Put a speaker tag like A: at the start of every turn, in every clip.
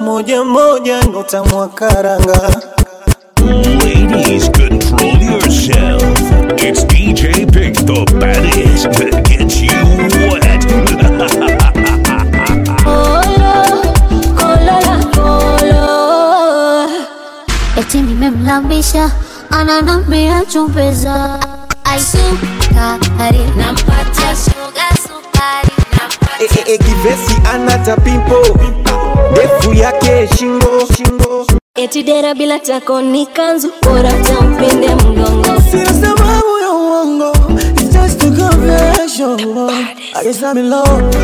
A: moja moja notamwa karanga
B: Ladies, control yourself. It's DJ Pick the baddest that gets you wet.
C: Kolo, kolo la kolo. Eti nimemlambisha ananambia chumbeza aisukari nampatia shuga sukari
A: e, e, e, kivesi anata pimpo ndefu yake shingo shingo
C: eti dera bila tako ni kanzu bora tampinde mgongo
A: sina sababu ya uongo it's just a confession I guess I'm in love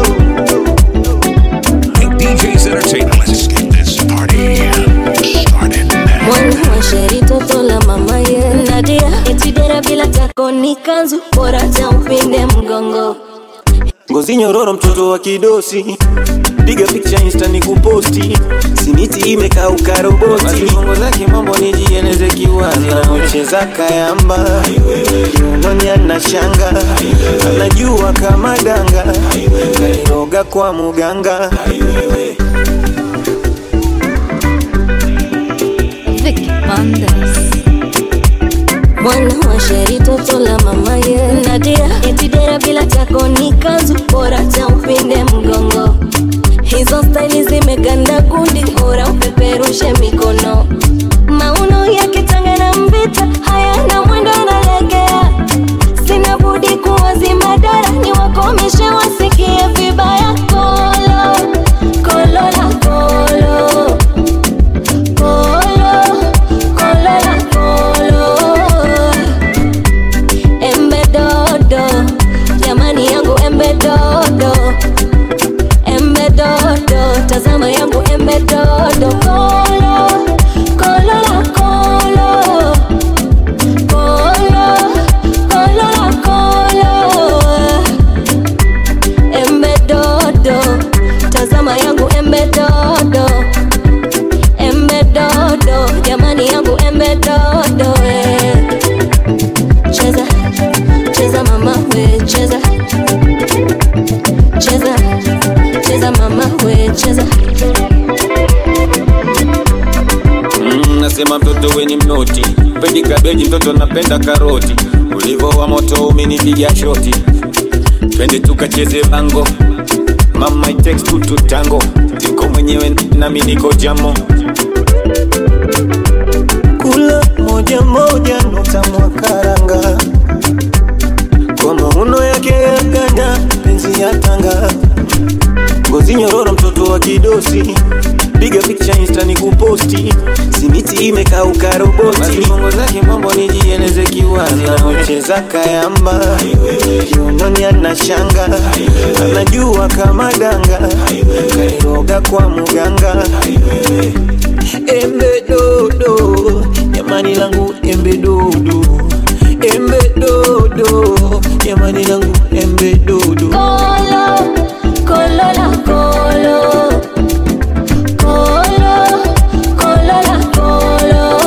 B: DJ's Entertainment. Let's get this party started now.
C: mwana wa sheri toto la mama ye nadia eti dera bila tako ni kanzu bora tampinde mgongo
A: ngozi nyororo mtoto wa kidosi piga picha insta ni kuposti simiti imekauka roboti bongo zake mambo nijieneze kiwaza anacheza kayamba kiunonya na shanga anajua kama danga kairoga kwa muganga
C: Vicky Bandes. Mwana wa sheri toto la mama ye Nadia eti dera bila tako ni kanzu bora tampinde mgongo hizo staili zimeganda kundi bora upeperushe mikono mauno yake tanga na mvita hayana mwendo analegea sina budi kuwazima dara ni wakomeshe wasikie vibaya kolo kolo la kolo Kolo, kolo la kolo. Embe dodo, jamani yangu embe dodo. Embe dodo, tazama yangu embe dodo. Kolo, kolo la kolo. Kolo, kolo la kolo. Embe dodo, tazama yangu embe dodo embe dodo jamani yangu embe dodo eh. cheza cheza mama we cheza cheza cheza mama we cheza
A: Mm, nasema mtoto weni mnoti pendi kabeji mtoto napenda karoti ulivo wa moto umenipiga shoti twende tukacheze bango mama it takes two to tango niko mwenyewe nami niko jamo kula moja moja notamwa karanga kwa mauno yake ya ganda penzi ya tanga ngozi nyororo mtoto wa kidosi piga picha insta ni kuposti simiti imekauka roboti bongo zake mambo nijieneze kiwaza anacheza kayamba kiunoni ana shanga anajua kama danga kairoga kwa muganga embe dodo jamani langu embe dodo embe dodo jamani langu embe dodo
C: kolo kolo la kolo kolo kolo la kolo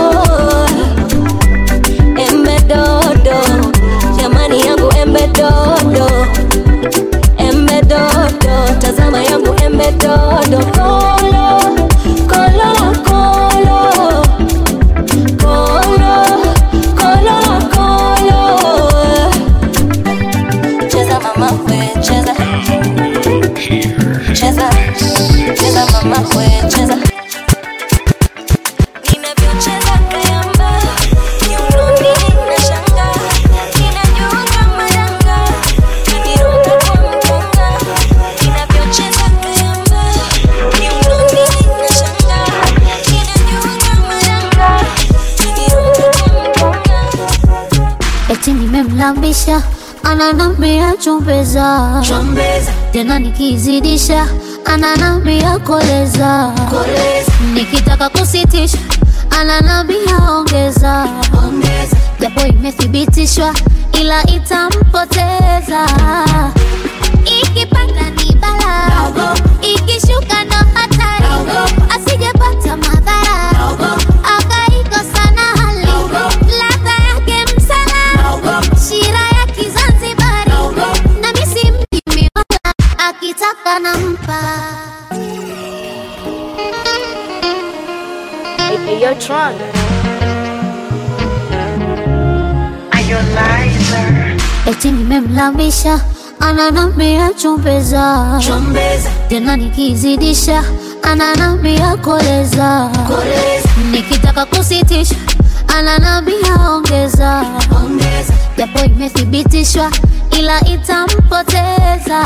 C: embe dodo jamani yangu embe dodo embe dodo tazama yangu embe dodo kolo kolo la kolo kolo kolo la kolo cheza mama we cheza cheza cheza mama we cheza ninavyocheza kayamba kiunoni na shanga ninajua kama danga kaniruka kwa mganga ninavyocheza kayamba kiunoni na shanga ninajua kama danga kaniruka kwa mganga eti nimemlambisha ananambia chumbeza tena nikizidisha ananambia koleza nikitaka kusitisha ananambia ongeza japo imethibitishwa ila itampoteza ikipanda ni bala ikishuka ndo hatari asijepata madhara akaikosa na hali ladha yake msala shira ya kizanzibari na misi mjimi wala akitaka nampa
D: Hey, yo, Tron.
E: eti nimemlambisha ananambia chumbeza tena nikizidisha ananambia koleza nikitaka kusitisha ananambia ongeza japo imethibitishwa ila itampoteza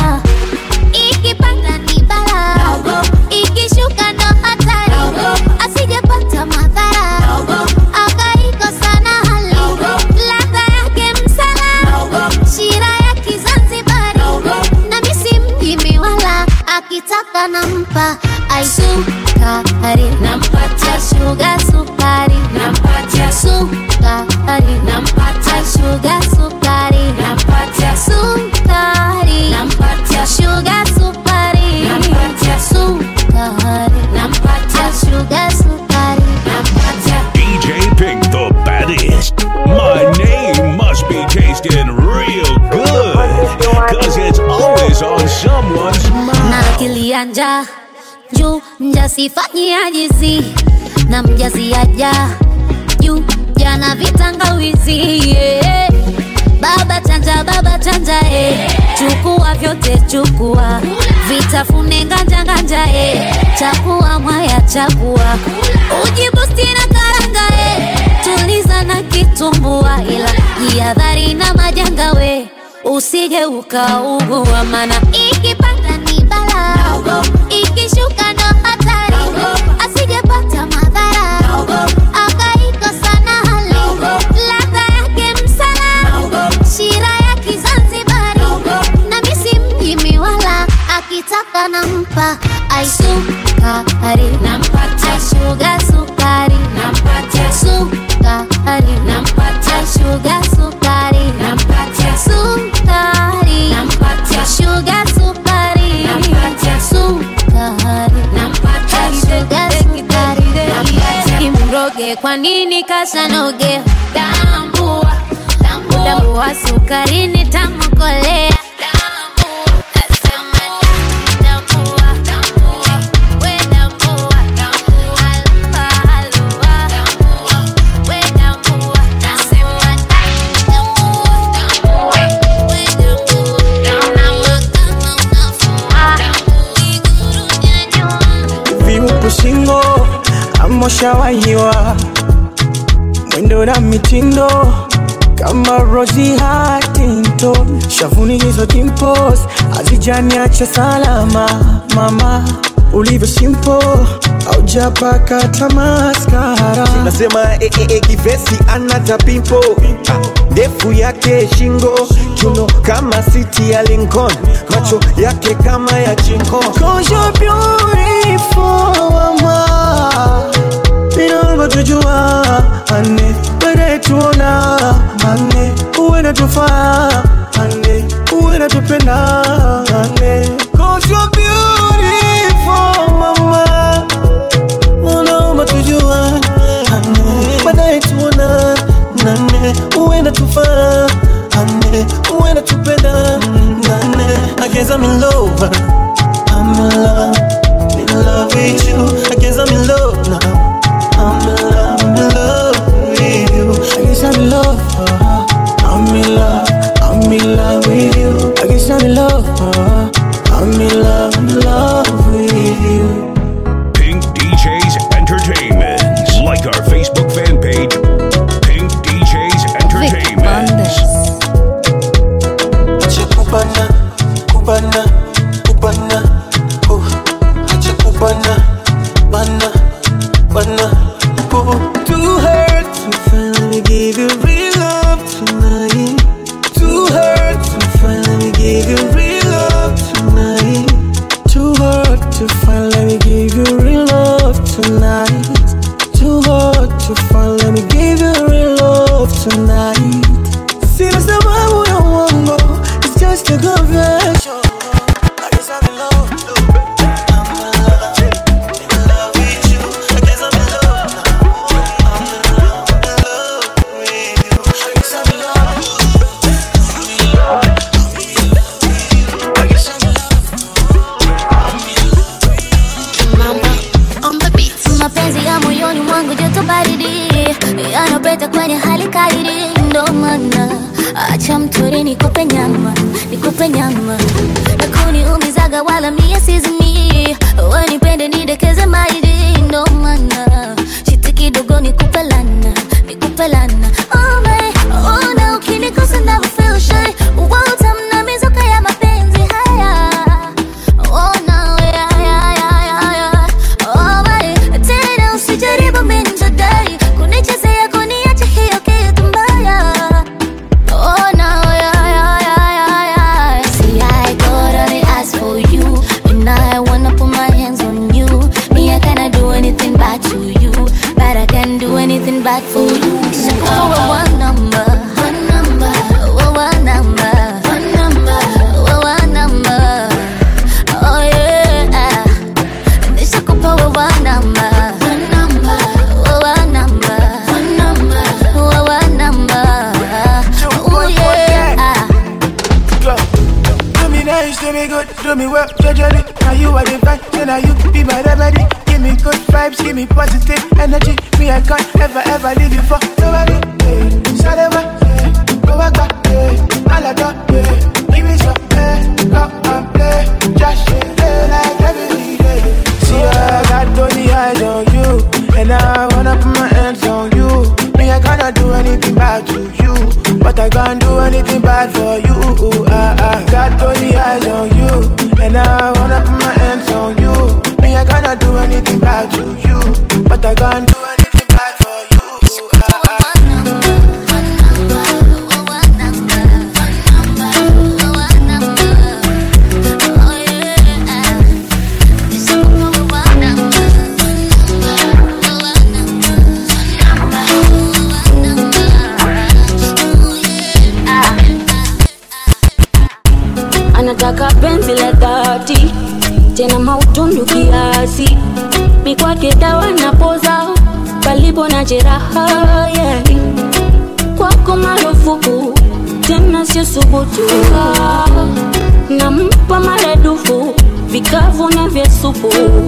E: ikipanda ni bala ikishuka ndo hatari asijepata madhara akaikosa na hali ladha yake msala shira ya kizanzibari na misi mjimi wala akitaka nampa aisukari nampatia shuga sukari nampatia sukari nampatia shuga sukari nampatia sukari nampatia shuga sukari nampatia sukari nampatia shuga sukari nampatia
B: DJ Pink the baddest. My name must be tasting real good. Cause it's always on someone's mind.
E: na akili ya njaa juu mjasifanyi ajizi na mjazi aja juu jana vitangawizi yeah. baba chanja baba chanja eh. chukua vyote chukua vitafune nganja nganja eh. chakua mwaya chakua ujibusti na karanga eh. tuliza na kitumbua ila jihadhari na majanga we usije ukaugua mana ikipanda ni bala ikishuka ndo hatari asijepata madhara akaikosa na hali ladha yake msala shira ya kizanzibari na misi mjimi wala akitaka nampa aisukari nampatia shuga sukari nampatia sukari nampatia shuga sukari nampatia sukari nampatia shuga sukari nampatia sukari nampatia shuga sukari nampatia imroge kwa nini kasanoge tambua tambua sukari ni tamukolea
A: viupu shingo amoshawahiwa mwendo na mitindo kama Rosie Huntington, shavuni hizo dimples hazijaniacha salama. Mama ulivyo simple, haujapaka tamaskara.
F: nasema eh, eh, eh, kivesi anata pimpo Ah, ndefu yake shingo kiuno kama siti ya Lincoln macho yake kama ya chinko
A: Cause you're beautiful, mama. Inaomba tujua ane baadaye tuona ane uwe natufaa ane uwe natupenda ane Cause you're beautiful, mama. Unaomba tujua ane baadaye tuona nane uwe natufaa ane uwe natupenda nane I guess I'm in love I'm in love, in love with you. I guess I'm in love now. I'm in love, I'm in love with you. I guess I'm in love. uh, I'm in love, I'm in love with you. I guess I'm in love. uh, I'm in love, I'm in love with you.
B: Pink DJs Entertainment. Like our Facebook fan page, Pink DJs
C: Vic Bandes.
B: Entertainment.
A: Acha kubana, kubana, kubana, oh. Acha kubana, bana, bana, oh. Too hurt to finally give you real love tonight. Too hurt to finally give you real love tonight. Too hard to finally give you real love tonight. Too hard to finally give you real love tonight. Sina sababu ya uongo, it's just a confession. I guess I'm in love. I'm in love, in love with you. I guess I'm in love now. I'm in love, in love with you. I guess I'm in love. I'm in love, I'm in love with you. I guess I'm in love.
E: Mama on the beat. Mapenzi ya moyoni pete kwenye hali kairi ndo maana acha mtori nikupe nyama nikupe nyama na kuniumizaga wala mie sizimi wanipende nidekeze mairi ndo maana chiti kidogo nikupe lana nikupe lana oh my, oh na ukinikosa never feel shy utamna mizuka ya mapenzi haya oh no yeah, yeah, yeah, yeah, yeah. Oh my, tena usijaribu mimi nitadai kunichezea kuniacha hiyo kitu mbaya Oh no, yeah, yeah, yeah, yeah, yeah. See, I got all the eyes for you, and I wanna put my hands on you. Me, I cannot do anything bad to you, but I can do anything bad for you. Oh, one number, one number, oh, one number, one number, oh, one number. Oh yeah, nishakupa wewe namba, one number, wewe namba, one number, wewe namba. Oh yeah.
D: Do me nice, do me good, do me well, gradually. Now you are the vibe, then now you be my remedy. Give me good vibes, give me positive energy. Me, I can't ever, ever leave you for nobody. Yeah. Salama, yeah. Go back, back, yeah. Alada, yeah. Give me some, yeah. Come and play. Just yeah, like every day. See, I got only eyes on you, and I wanna put my hands on you. Me, I cannot do anything bad to you, but I can't do anything bad for you. I, I got only eyes on you, and I wanna put my hands on you. Me, I cannot do anything bad to you, but I can't do anything bad for you. I, I,
G: anataka penzi la dhati tena mautundu kiasi mikwake dawa na poza palipo na jeraha yeah. kwako marufuku tena sio subutu Ah, nampa maradufu vikavu na vya supu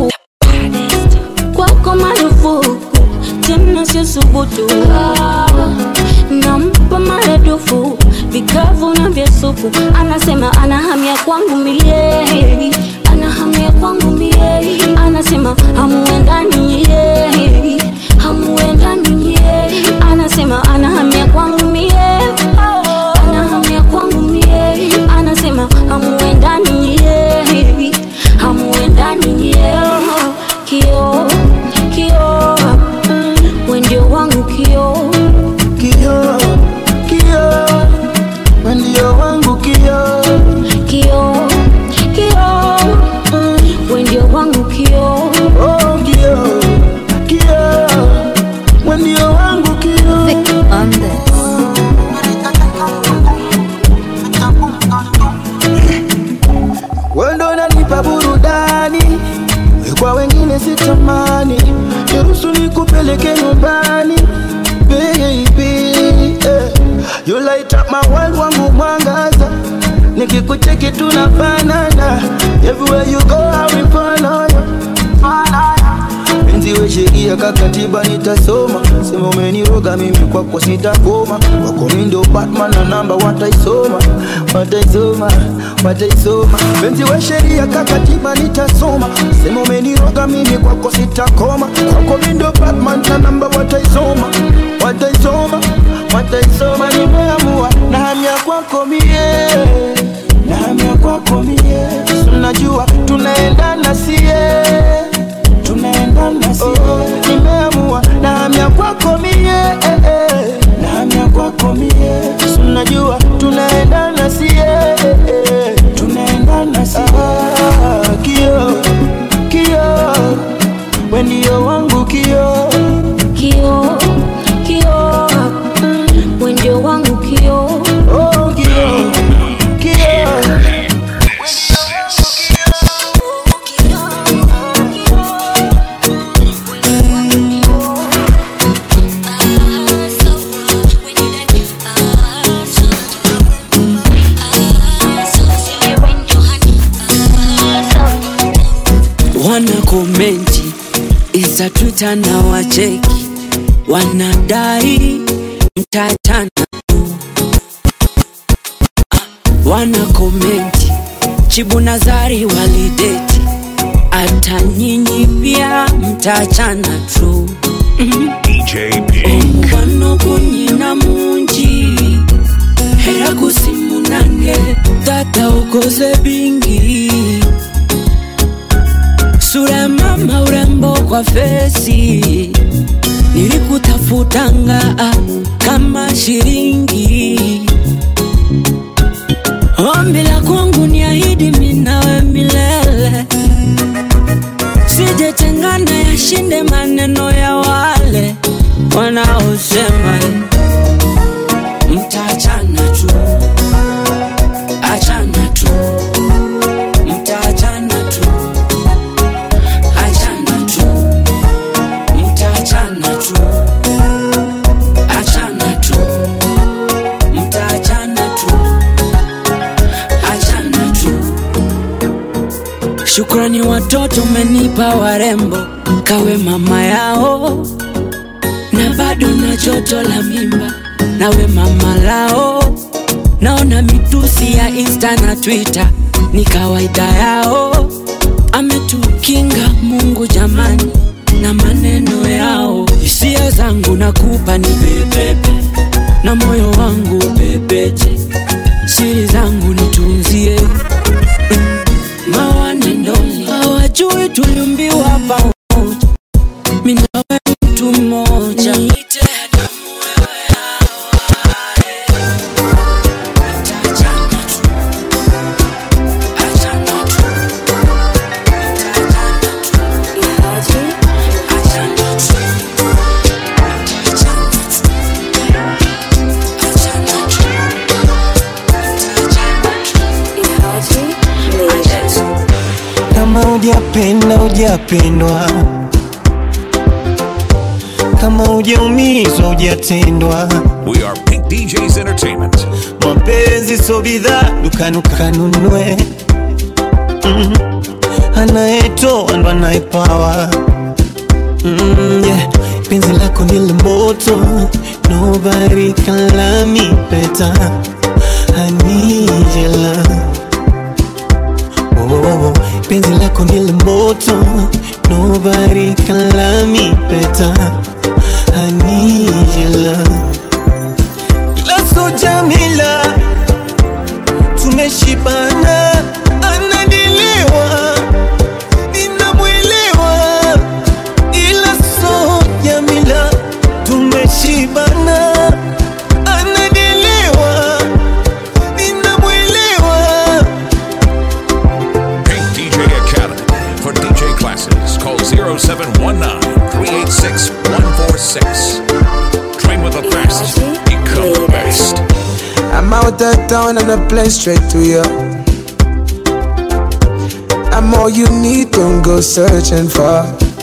G: kwako marufuku tena sio subutu Ah, nampa maradufu vikavu na vya supu anasema anahamia kwangu milele anahamia kwangu milele anasema hamuendani yeye hamuendani yeye anasema anahamia kwangu milele anahamia kwangu milele anasema hamuendani yeye hamuendani yeye kio kio we ndio wangu kio
D: Kio, kio, we ndio wangu kio.
G: kio kio we ndio wangu kio
D: Oh, kio, kio, we ndio wangu kio. Wewe ndo unanipa burudani, kwa wengine sitamani. Niruhusu nikupeleke nyumbani, baby. eh. You light up my world, wangu mwangaza. Nikikucheki tunafanana, everywhere you go I will follow you. Penzi we sheria kakatiba nitasoma, sema umeniroga mimi kwako sitakoma, wako mi ndo Batman na namba wataisoma, wataisoma, wataisoma. Penzi we sheria kakatiba nitasoma, sema umeniroga mimi kwako sitakoma, kwako mi ndo Batman na namba wataisoma, wataisoma, wataisoma. Nimeamua na hamia kwako mie, na hamia kwako mie, unajua tunaendana sie tunaendana si oh, nimeamua nahamia kwako mie eh, eh. nahamia kwako mie Si unajua tunaendana si eh, eh. tunaendana si ah, kio kio we ndio wangu kio
G: kio kio we ndio wangu kio
D: oh, kio kio
H: wana komenti iza Twitter na wacheki wanadai mtatana tu. Ah, wana komenti Chibu Nazari walideti, hata nyinyi pia mtachana tu.
B: DJ Pink.
H: Wano kunyina mungi era kusimunange tata ukoze bingi sura ya mama urembo kwa fesi nilikutafutanga ah, kama shiringi ombi la kwangu ni ahidi minawe milele sijetengana yashinde maneno ya wale wanaosema mtaachana tu achana tu mtaachana tu achana tu mtaachana tu achana tu mtaachana tu achana tu Shukrani watoto umenipa warembo, kawe mama yao, na bado na joto la mimba, nawe mama lao. Naona mitusi ya Insta na Twitter ni kawaida yao, ametukinga Mungu jamani na maneno yao. Hisia zangu nakupa ni pepepe, na moyo wangu pepeche, siri zangu nitunzie mawanendoni hawajui tuliumbiwa pamoja, mimi nawe mtu mmoja. Niite damu wewe awaye. Mtaachana tu. Achana tu. Mtaachana tu. Achana tu. Mtaachana tu. Achana tu. Mtaachana tu.
A: kama hujapenda hujapendwa kama hujaumizwa hujatendwa
B: We are Pink DJs Entertainment.
A: mapenzi so bidhaa dukani ukanunue mm. anayetoa ndo anayepawa mm, yeah. penzi lako ndile moto nobody can love me better I need your love oh, oh, oh. penzi lako ndile moto nobody can love me better I need your love Laso Jamila tumeshibana, anadiliwa ninamwelewa, ila so Jamila tumeshibana, anadiliwa ninamwelewa.
B: Pink DJ Academy. For DJ classes, call 0719 386 146. Train with the best. Become the best.
I: I'm out of town and I play straight to you. I'm all you need, don't go searching for.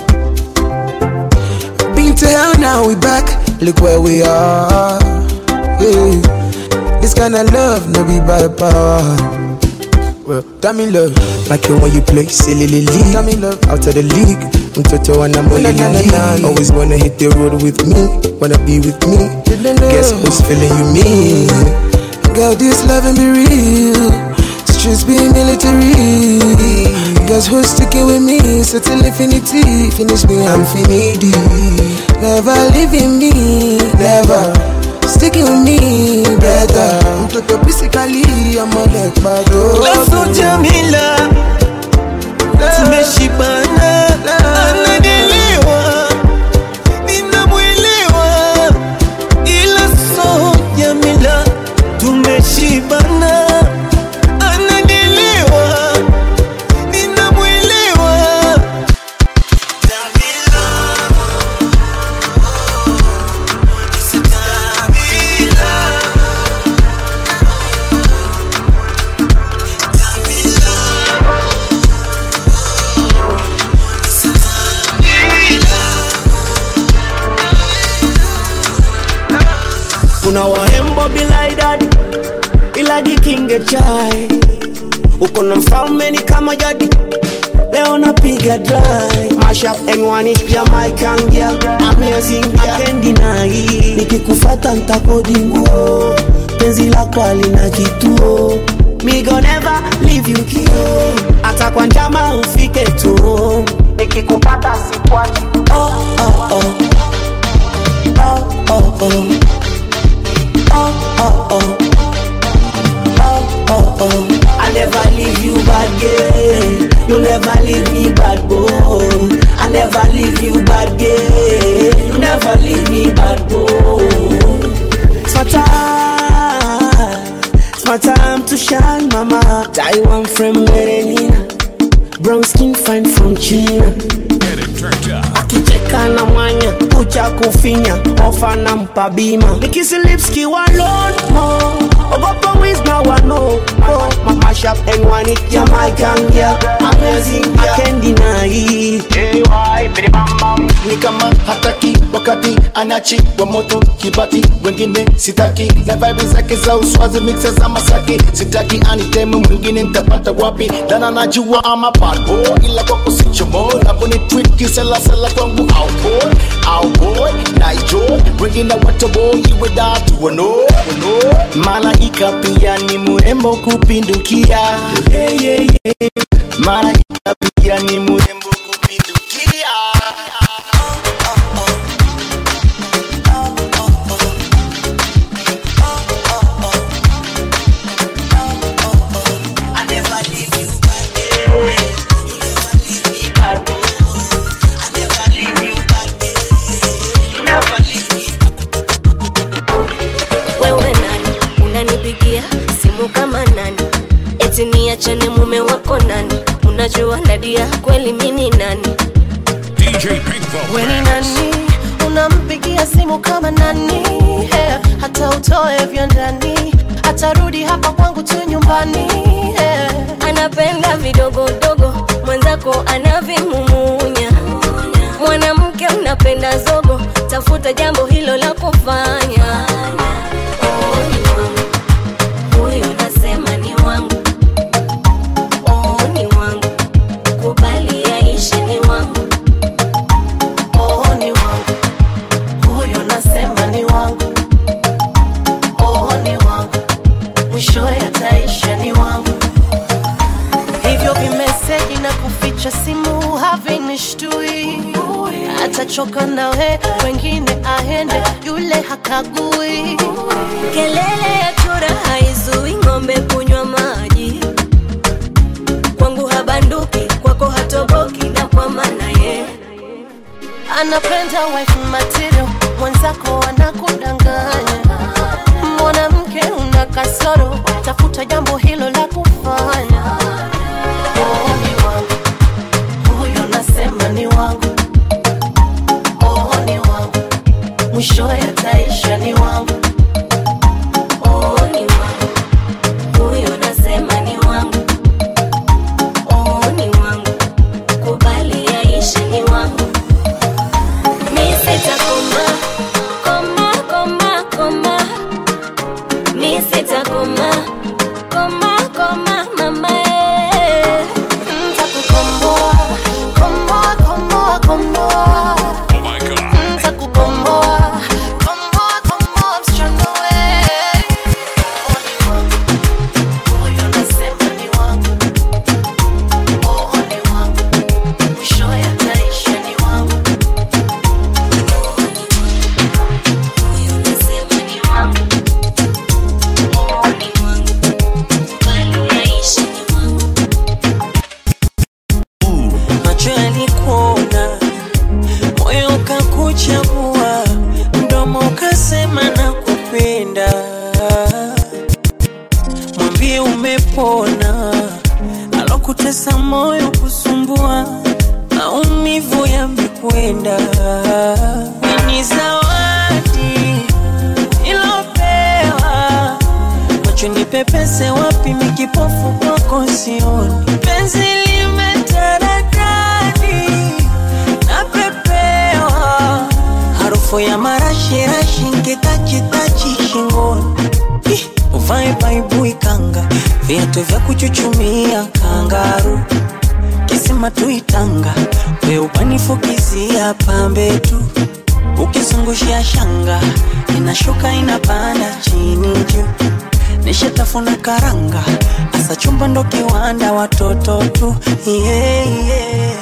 I: Been to hell, now we back. Look where we are. Yeah. This kind of love, no be by power. Well, tell me love, like you when you play silly league. Tell me love, out of the league. I'm Toto and I'm only league. Always wanna hit the road with me, wanna be with me. Guess who's feeling you me? Girl, this loving be real. Streets be military. Guess who's sticking with me? So till infinity, finish me, I'm finity. Never leaving me, never. Sticking with me, better. Mtoto physically, I'm a leg bad.
A: Laso Jamila tumeshibana, anadiliwa ninamwelewa, ila so Jamila tumeshibana, anadiliwa ninamwelewa.
J: kuna wahembo bila idadi ila jikinge chai uko na mfalme ni kama jadi leo napiga dry mash up M1 Jamaican girl amazing I can't deny nikikufata ntakodi nguo penzi lako alina kituo me go never leave you kio hata kwa njama ufike tu nikikupata sikwachi oh, oh, oh. Oh, oh, oh. Oh, oh, oh. Oh, oh, oh. I never leave you bad girl. You never leave me bad boy. I never leave you bad girl. You never leave me bad boy. It's my time. It's my time to shine, mama. Taiwan from Merenina. Brown skin fine from China. akicheka na mwanya kucha kufinya ofa na mpa bima nikisi lips kiwa lonmo ogopa wisna wano mamashap enwani jamaican girl amazing I can't deny
K: ni kama hataki wakati anachi wa moto kibati wengine sitaki na vibe zake za uswazi mixe za masaki sitaki aniteme mwingine nitapata wapi dana najua ama bad boy ila kwako sichomo navoni tweet kiselasela kwangu out boy out boy na enjoy wengine watoboy iwe datu wano wano
J: malaika pia ni mrembo kupindukia yeah, yeah, yeah. malaika pia ni mrembo kupindukia
C: wewe nani unanipigia simu kama nani eti niachane mume wako nani unajua nadia kweli mini nani
B: DJ Pinkfo.
L: weni nani unampigia simu kama nani yeah. hata utoe vyo ndani atarudi hapa kwangu tu nyumbani yeah.
C: anapenda vidogodogo mwenzako anavimumunya mwanamke unapenda zogo tafuta jambo hilo la kufanya Oh, ni wangu. Huyo nasema ni wangu Oh, ni wangu kubali yaishe ni wangu
L: oh, ni wangu huyo nasema ni wangu oh, ni wangu mwishowe ataisha ni wangu hivyo vimeseji na kuficha simu havinishtui atachoka nawe wengine aende yule hakagui
C: kelele ya chura haizui ng'ombe kunywa maji kwangu habanduki kwako hatoboki na kwa maana ye
L: anapenda wife material mwenzako anakudanganya mwanamke una kasoro tafuta jambo hilo la kufanya oh, ni wangu huyo nasema ni wangu oh, ni wangu mwishowe ataisha ni wangu
C: oh, ni wangu huyo nasema ni wangu oh, ni wangu kubali yaishe ni wangu mi sitakoma koma koma koma mi sitakoma koma koma mama eh.
L: ntakukomboa komboa komboa komboa ntakukomboa komboa komboa msichana we huyo nasema ni wangu oh ni wangu mwishowe ataisha ni wangu
C: huyo nasema ni wangu oh, ni wangu kubali yaishe ni wangu
M: macho yalikuona, moyo ukakuchagua, mdomo ukasema na kupenda. Mwambie umepona, alokutesa moyo kusumbua, maumivu yamekwenda. Ni zawadi ilopewa macho nipepese wapi mikipofu kwako sioni penzi limetaradadi napepewa harufu ya marashirashi nkitachitachi shingoni Ih, uvae baibui kanga viatu vya kuchuchumia kangaru kisima tuitanga weupanifukizia pambe tu ukizungushia shanga inashuka inapanda chini juu nishatafuna karanga asa chumba ndo kiwanda watoto tu yeah, yeah.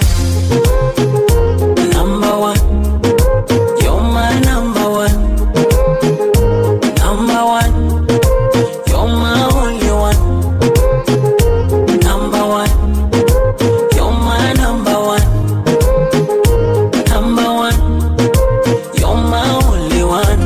M: Number one. You're my number one. Number one. You're my only one. Number one. You're my number one. Number one. You're my only one.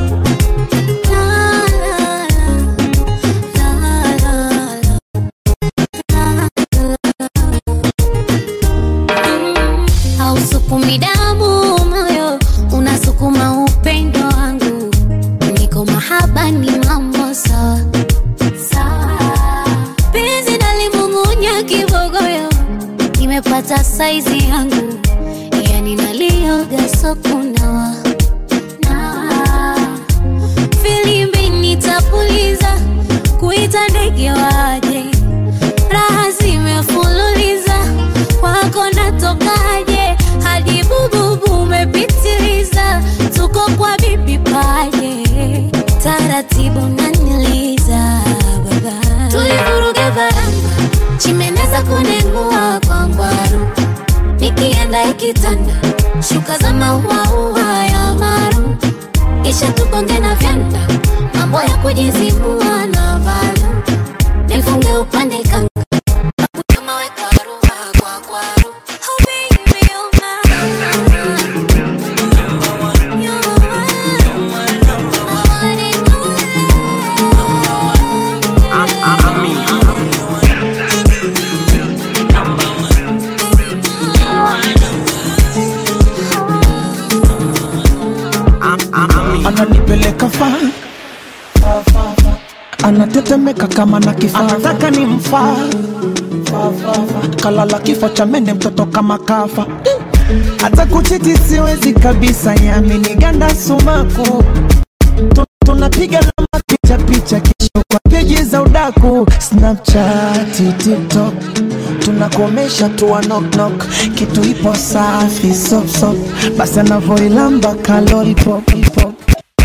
E: hausukumi damu moyo unasukuma upendo wangu niko mahaba ni mambo sawa sawa penzi nalimung'unya kibogoyo nimepata saizi yangu yani nalioga sokunawa nawa filimbi nitapuliza kuita ndege waje raha zimefululiza kwako natokaje hadi bububu umepitiliza tuko kwa bibi paje taratibu naniliza baba tulivuruga varanga chimeneza kunengua kwa ngwaru nikienda ikitanda shuka za mauaua ya maru kisha tukonge na vyanda mambo ya kujizibua na valu nifunge upande kanga kama weka ruha kwa kwaru oh baby you're
D: ananipeleka fa anatetemeka kama na kifaa anataka ni mfaa kalala kifo cha mende mtoto kama kafa hata kuchiti siwezi kabisa yaminiganda sumaku Tu- tunapiga namba picha picha kesho kwa peji za udaku snapchat tiktok tunakomesha tuwa knock knock kitu ipo safi sop sop basi anavoilamba kalori pop pop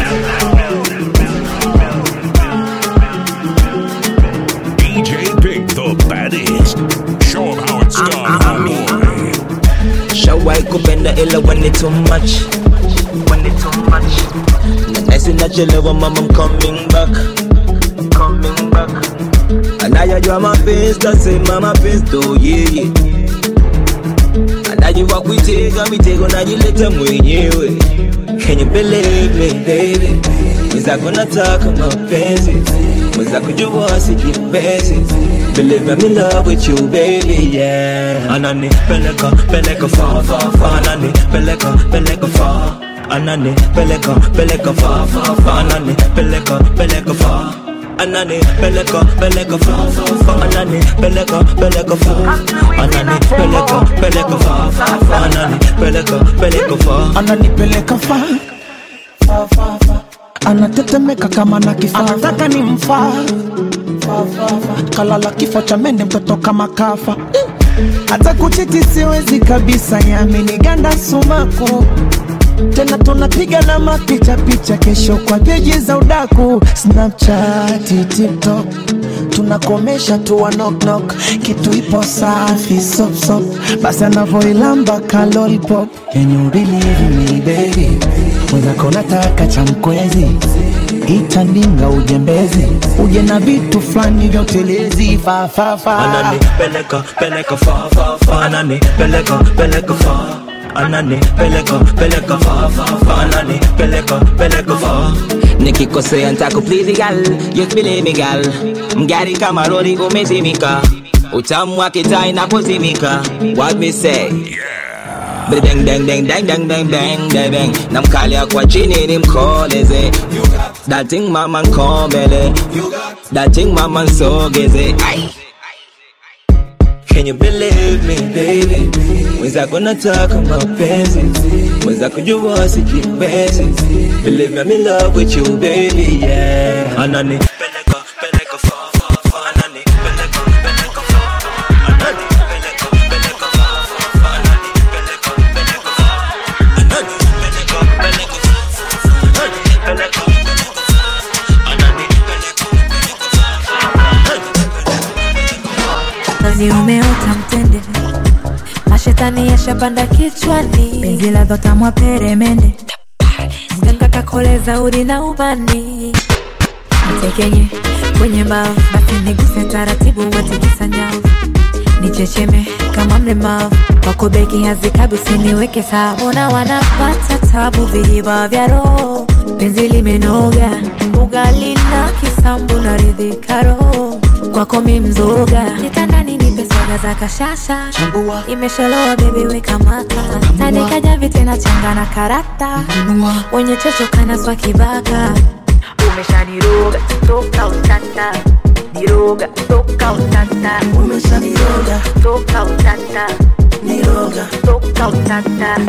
B: DJ Pick the baddest. Show 'em how it's done, homeboy.
N: Shawai kupenda ila when it's too much When it's too much Nahisi nachelewa mama I'm coming back Coming back Anayajua mapenzi tasema mapenzi tu yeye Anajua kuitega mitego najileta mwenyewe Can you believe me baby Mwenzako nataka mapenzi Mwenzako jua sijipezi Believe I'm in love with you baby yeah Anani peleka peleka far far far Anani peleka peleka far Anani peleka peleka far far far Anani peleka peleka far Anani peleka peleka far far far Anani peleka peleka far Anani peleka peleka far far far Anani peleka peleka far
D: ananipeleka fa fa, fa, fa. anatetemeka kama na kifaa anataka ni mfaa Fa, fa, fa. kalala kifo cha mende mtoto kama kafa hata kuchiti siwezi kabisa yaminiganda sumaku tena tunapiga na mapicha picha kesho kwa peji za udaku snapchat tiktok tunakomesha tuwa knock knock kitu ipo safi sop sop basi anavoilamba kalori pop Can you believe me baby mwenzako nataka cha mkwezi itandinga ujembezi uje na vitu fulani vya utelezi fafafa
N: Anani peleka peleka far far far Anani peleka peleka far Anani peleka peleka far far far Anani peleka peleka far Nikikosea nitakuplizi gal Yes believe me gal Mgari kama rori umezimika Utamu wake taa inapozimika What me say Bang bang bang bang bang bang bang bang bang Namkalia kwa chini nimkoleze That thing mama nkombele That thing mama nsogeze Ay. Can you believe me baby Mwenzako nataka mapenzi Mwenzako jua sijipezi Believe me I'm in love with you baby yeah Anani peleka peleka far far far Anani peleka peleka far Anani peleka peleka far far
O: mwili umeota mtende mashetani yashapanda kichwani penzi la dhotamwa peremende mganga kakoleza udi na ubani nitekenye kwenye mbavu basi niguse taratibu watikisa nyavu nichecheme kama mlemavu wako beki hazikabi usiniweke sawa ona wanapata tabu vijiba vya roho penzi limenoga ugali na kisambu na ridhika roho kwako mi mzoga nitandani nipe soga za kashasha imesholoa bebi weka maka tandikaja vitena changa na karata wenye chocho kanaswa kibaka umeshaniroga toka utata niroga toka utata umeshaniroga toka utata niroga toka utata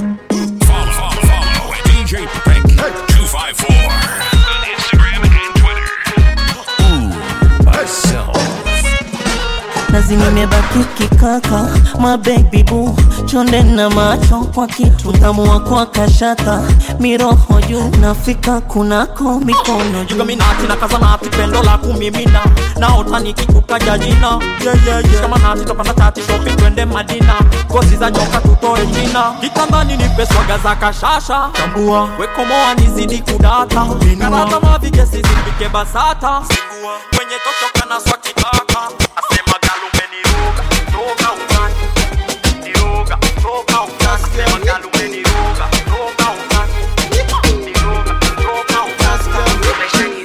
B: DJ Pink 254 on Instagram and Twitter. Ooh, myself.
M: nazi nimebaki kikaka mabebi bu chonde na macho kwa kitu tamu wako kashata miroho juu nafika kunako mikono juu
P: jugaminati na kazanati pendo la kumimina naota nikikukaja jina yeah, yeah, yeah. shamanati topanda tati shopping twende madina ngozi za nyoka tutoe jina kitandani nipe swaga za kashasha tambua wekomoa nizidi kudata karata mavigesi zipike basata Sigua. kwenye tochoka na swakitaka asema galumeniruga toka utani niruga toka utani asema galumeniruga toka utani niruga toka utani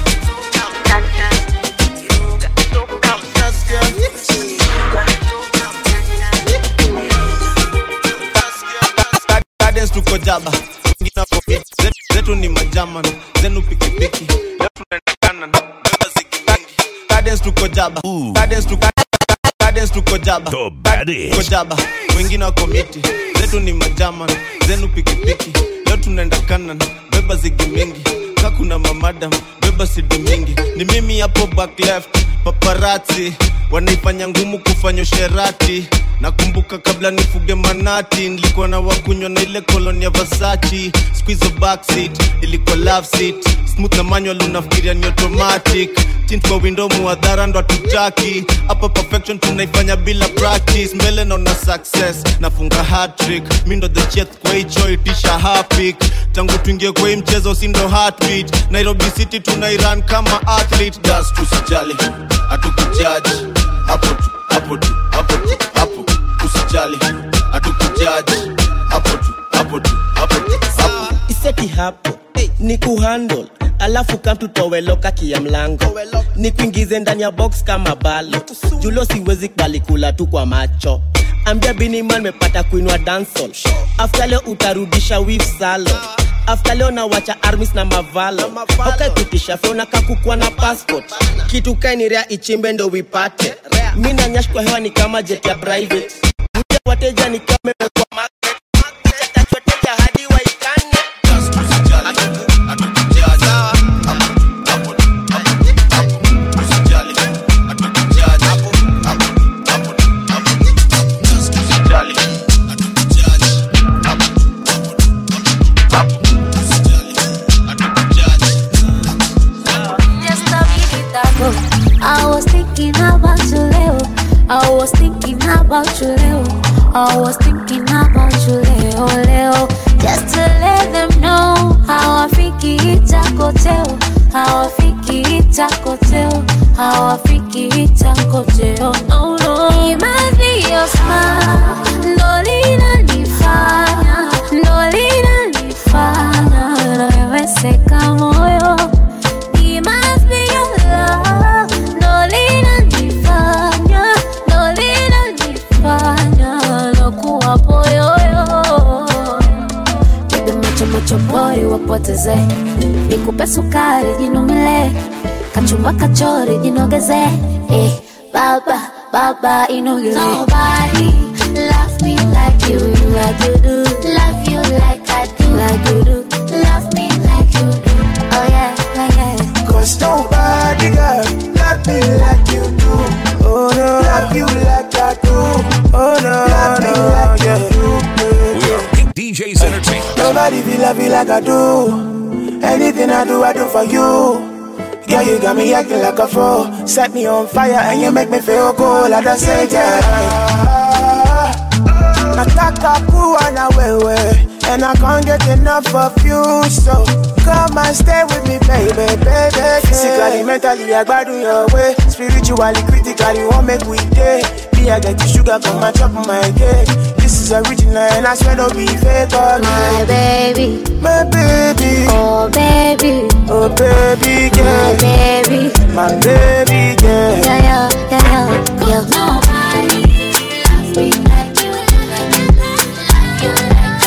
Q: Gardens tuko jaba wengine wako fit. Zetu- zetu ni majaman zenu pikipiki leo tunaenda kanan beba zigi mingi Gardens tuko jaba Gardens tuko Gardens tuko jaba
B: baddest.
Q: tuko jaba wengine wako miti zetu ni majaman zenu pikipiki leo tunaenda kanan beba zigi mingi kakuna mamadam beba sidi mingi ni mimi hapo back left paparazzi wanaifanya ngumu kufanya usherati nakumbuka kabla nifuge manati nilikuwa na wakunywa na ile koloni ya vasachi squizo backseat ilikuwa love seat smooth na manual unafikiria ni automatic tint kwa window muadhara ndo hatutaki hapa perfection tunaifanya bila practice mbele naona success nafunga hatrick mi ndo the chef kwa hicho itisha hapik tangu tuingie kwa hii mchezo si ndo heartbeat nairobi city tunairan kama athlete das tusijali hatukujaji hapo tu hapo tu hapo tu hapo usijali hatukujaji hapo tu hapo tu hapo tu hapo
J: iseti hapo ni kuhandle alafu kamtutoweloka kia mlango ni kuingize ndani ya box kama balo julo siwezi kubali kula tu kwa macho ambia biniman mepata kuinwa dansol afta leo utarudisha wif salo afta leo nawacha armis na mavalo aukaikutisha feona kakukwa na passport kitu kainirea ichimbe ndo wipate mi nanyash kwa hewa ni kama jet ya private Mja wateja ni kama imewekwa magnet Chatachoteja hadi waikane
E: Just a minute ago, I was thinking about you, Leo. I was thinking about you, Leo. I was thinking about you, Leo, Leo. Just to let them know how I fiki itakoteo, how I fiki itakoteo, how I fiki itakoteo. No, no. It might be your smile, ndo linanifanya, ndo linanifanya naweweseka moyo. It must be your love, ndo linanifanya, ndo linanifanya nakuwa poyoyo. Piga macho macho boy wapoteze, nikupe sukari jinumile, kachumba kachori jinogeze, eh, baba baba inogeze. Nobody love me like you, like you do. Love you like I do, like you do. Love me like you do. Oh yeah, yeah, yeah.
D: Cause nobody girl love me like you do. Oh no, love you like I do. Oh no, love me like you do.
B: We are Pink DJs Entertainment.
D: Nobody feel love you like I do. Anything I do, I do for you. Yeah, you got me acting like a fool. Set me on fire and you make me feel cool. I just say, yeah. Nataka kuwa na wewe And I can't get enough of you So come and stay with me baby, baby yeah. Physically, mentally, I gbadu your way Spiritually, critically, won't make we day Me, I get the sugar from my top of my cake This is original and I swear no be fake oh,
E: My baby,
D: My baby
E: oh baby,
D: Oh baby,
E: my
D: yeah
E: baby,
D: My baby, yeah
E: yeah yeah yeah yeah. Nobody loves me like you, like you, like you,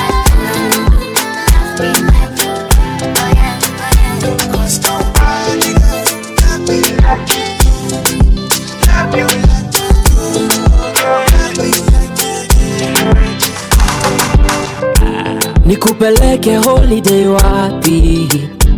E: like you, like you. Oh yeah, oh yeah.
D: Cause nobody love me like you Love me like
H: nikupeleke holiday wapi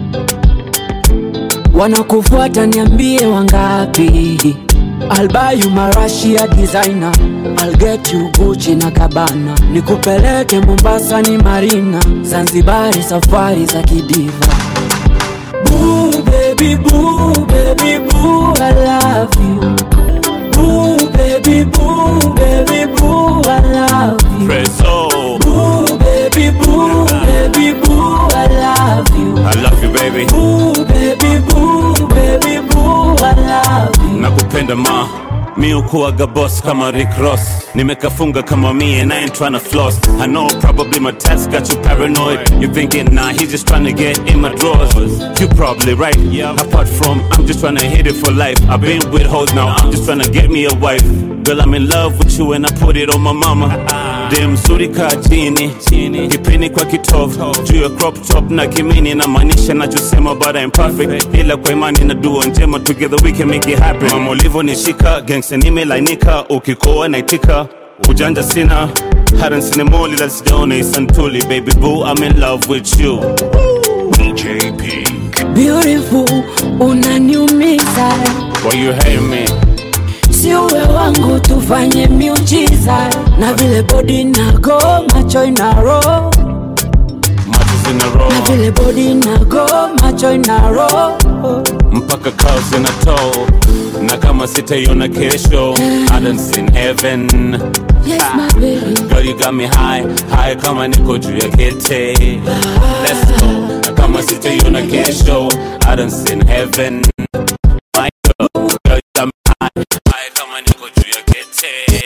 H: wanakufuata niambie wangapi I'll buy you marashia designer I'll get you Gucci na Cabana nikupeleke Mombasa ni Marina Zanzibari safari za kidiva Boo baby boo baby boo I love you Boo baby boo baby boo I love you
B: Preso,
H: Boo baby boo baby boo I love you
B: I love you baby.
H: Boo baby boo baby boo I love you
B: nakupenda ma mi ukuaga boss kama Rick Ross nimekafunga kama me and I ain't tryna floss I know probably my text got you paranoid you thinking nah he's just tryna get in my drawers you probably right apart from I'm just tryna hit it for life I've been with hoes now I'm just tryna get me a wife girl I'm in love with you and I put it on my mama dem mzuri kaa chini kipini kwa kitovu juu ya crop top na kimini na maanisha nachosema but I'm perfect ila kwa imani na dua njema together we can make it happen mama ulivyonishika gangsta nimelainika ukikoa naitika ujanja sina hata sinemoli la sijaona isantuli baby boo I'm in love with you DJ Pink
H: Beautiful unaniumiza
B: why you hate me
H: si uwe wangu tufanye miujiza na vile bodi nago macho inaro
B: macho zina roll
H: na vile bodi nago macho inaro
B: mpaka kao zinatoa na kama sitaiona kesho I done seen heaven
H: yes my baby
B: Girl, you got me high, high kama niko juu ya kete. Let's go. Na kama sitaiona kesho, I done seen heaven. My girl, girl, you got me high, high kama niko juu ya kete.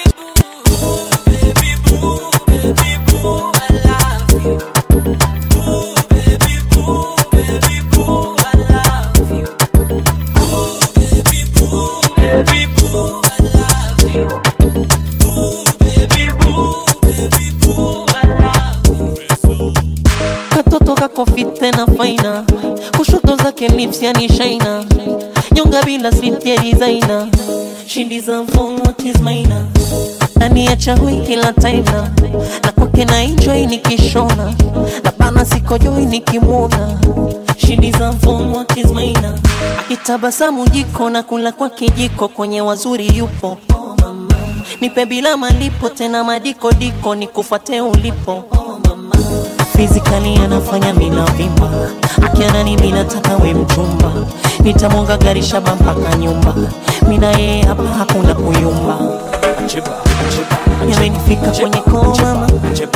M: katoto kako fit tena faina kushoto zake lips yani shaina nyonga bila slip ya designer shindi za mfong what is maina ndani ya chahui kila taina na kwake na enjoy nikishona na bana sikojoi nikimwona shindi za mfong what is maina akitabasamu jiko na kula kwake jiko kwenye wazuri yupo nipe bila malipo tena madiko diko nikufuate ulipo Physically anafanya mina vimba akiana ni mina taka we mchumba nitamwonga gari shaba mpaka nyumba mina yeye hapa hakuna kuyumba yamenifika kwenye koma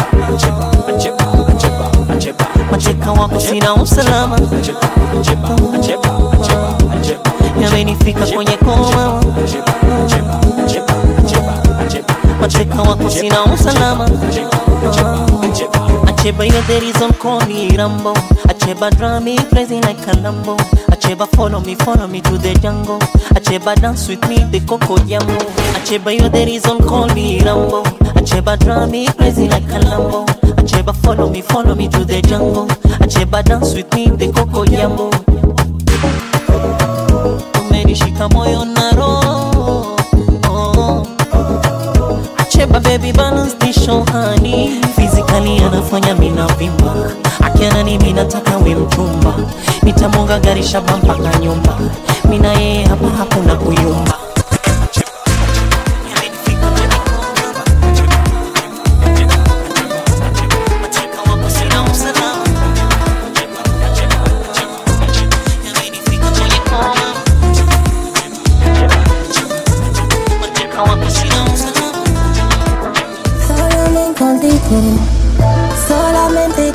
M: mateka wako sina usalama yamenifika kwenye koma mateka wako sina usalama Acheba, you're the reason, call me Rambo. Acheba, draw me crazy like a Lambo. Acheba, follow me, follow me to the jungle. Acheba, dance with me, the Coco Jambo. Acheba, you're the reason, call me Rambo. Acheba, draw me crazy like a Lambo. Acheba, follow me, follow me to the jungle. Acheba, dance with me, the Coco Jambo. Umenishika moyo na roho. Oh. Acheba, baby, balance the show, honey. Physically anafanya mina vimba akiana ni mina taka we mchumba nitamwonga gari shaba mpaka nyumba mina yeye hapa hakuna kuyumba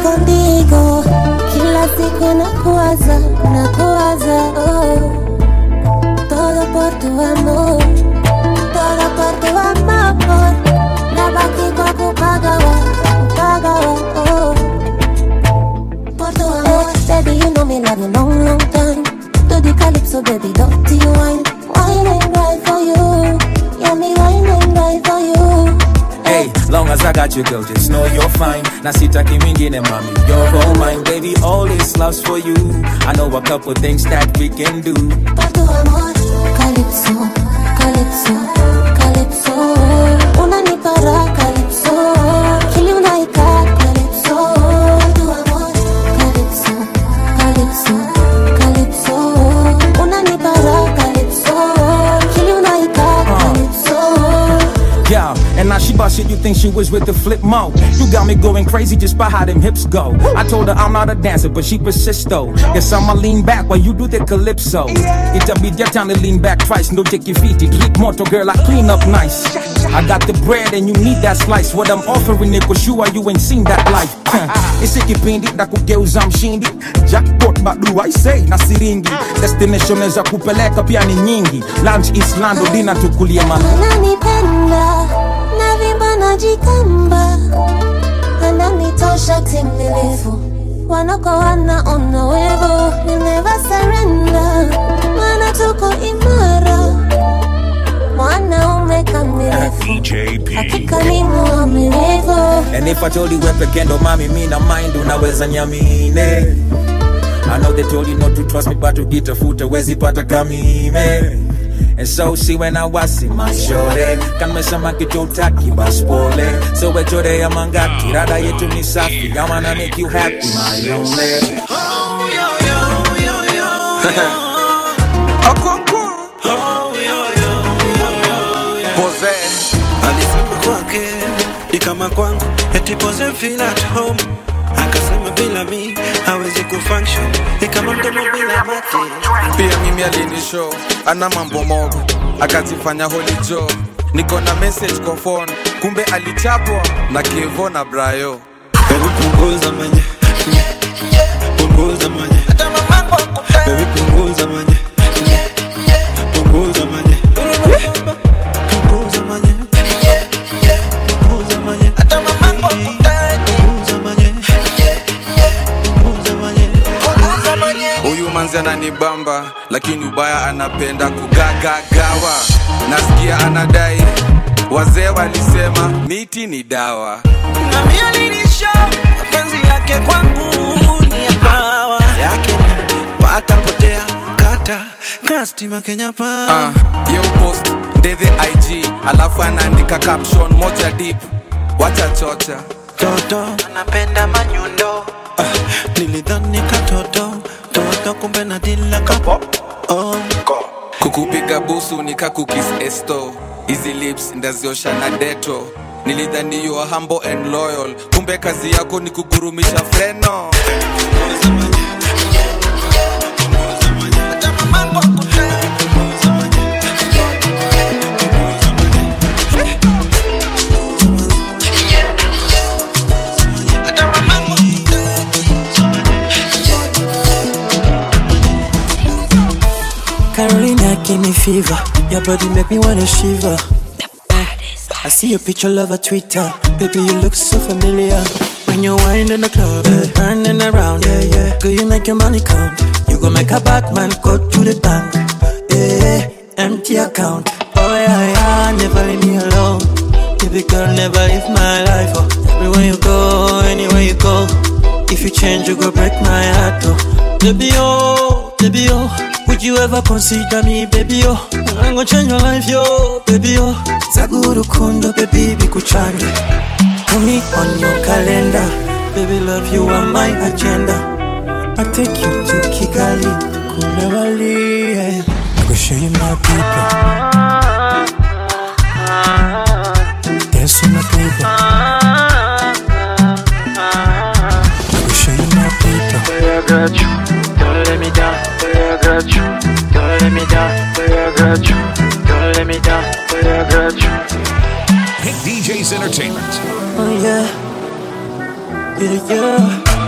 C: contigo kila siku nakuwaza nakuwaza oh. todo por tu amor todo por tu amor nabaki kwa kupagawa kupagawa oh. por tu amor baby you know me love you long long time do the calypso baby dirty wine wine and right for you yeah me wine and right for you
R: Hey, long as I got you, girl, just know you're fine. Na sitaki mingine, mommy, you're all mine, baby. All this love's for you. I know a couple things that we can do.
C: por tu amor calypso calypso calypso unanipa raha calypso kili unaika calypso por tu amor calypso calypso calypso unanipa raha calypso kili unaika calypso
R: Yeah, and now she bust shit, you think she was with the flip mo. You got me going crazy just by how them hips go. I told her I'm not a dancer, but she persists though. Guess I'ma lean back while you do the calypso. It'll be your time to lean back twice, no take your feet. Keep motor girl, I clean up nice. I got the bread and you need that slice. What I'm offering ni kushua, you ain't seen that life. Isi kipindi na kugeuza mshindi jackpot badu I say na siringi destination za kupeleka pia ni nyingi lunch is lando dina tukulie mala
C: ananipenda navimba najikamba ananitosha timilifu wanako wanaona wevo We'll never surrender mana tuko imara mwanaume kamilifu hakika ni mwaminifu
R: And if I told you wewe peke ndo mami mi na mind unaweza nyamine I know they told you not to trust me but ukitafuta wezi pata kamime And so see when I was in my shore Kamesema kitu utaki bas pole So wechore ya mangati Rada yetu ni safi I wanna make you happy my lonely
S: Pose alisema kwake ni kama kwangu, eti pose feel at home. Akasema bila mi hawezi kufunction, ni kama mdomo bila mate.
T: pia mimi alinishow ana mambo mogo akazifanya holijo niko na message kwa phone kumbe alichapwa na kevo na brayo
S: Baby punguza manye, punguza manye, baby punguza manye, punguza manye, punguza manye, punguza manye, punguza manye.
T: huyu manzi ananibamba lakini ubaya anapenda kugagagawa nasikia anadai wazee walisema miti ni dawa
S: Na mimi alinisha mapenzi yake kwangu ni ya pawa yake ni pata potea kata kastima Kenya pa
T: Ah, yo post ndethe ig alafu anaandika caption moja deep wacha chocha
S: toto anapenda manyundo ah, nilidhani katoto toto kumbe na dila kapo oh.
T: kukupiga busu nikakukis esto hizi lips ndaziosha na deto nilidhani you are humble and loyal kumbe kazi yako ni kugurumisha freno
J: Carolina give me fever. Your body make me wanna shiver. I see your picture, love a Twitter. Baby, you look so familiar. When you wind in the club, yeah. turning around, yeah, yeah. Girl, you make your money count. You go make a Batman go to the bank. Yeah, empty account. Oh yeah, yeah, never leave me alone. Baby girl, never leave my life. Oh, everywhere you go, anywhere you go. If you change, you go break my heart. Oh, baby, oh, baby, oh. Would you ever consider me, baby, oh? I'm gonna change your life, yo, baby, oh. Zaguru kundo, baby, bikuchange. Put me on your calendar. Baby, love you on my agenda. I take you to Kigali, Kunawali, yeah. I go show you my people. Dance with my people. I go show you my people.
U: I got you, don't let me down. I got you, don't let me down. I got you, don't let me down. I got you.
V: Hit DJs Entertainment.
J: Oh yeah, yeah, yeah.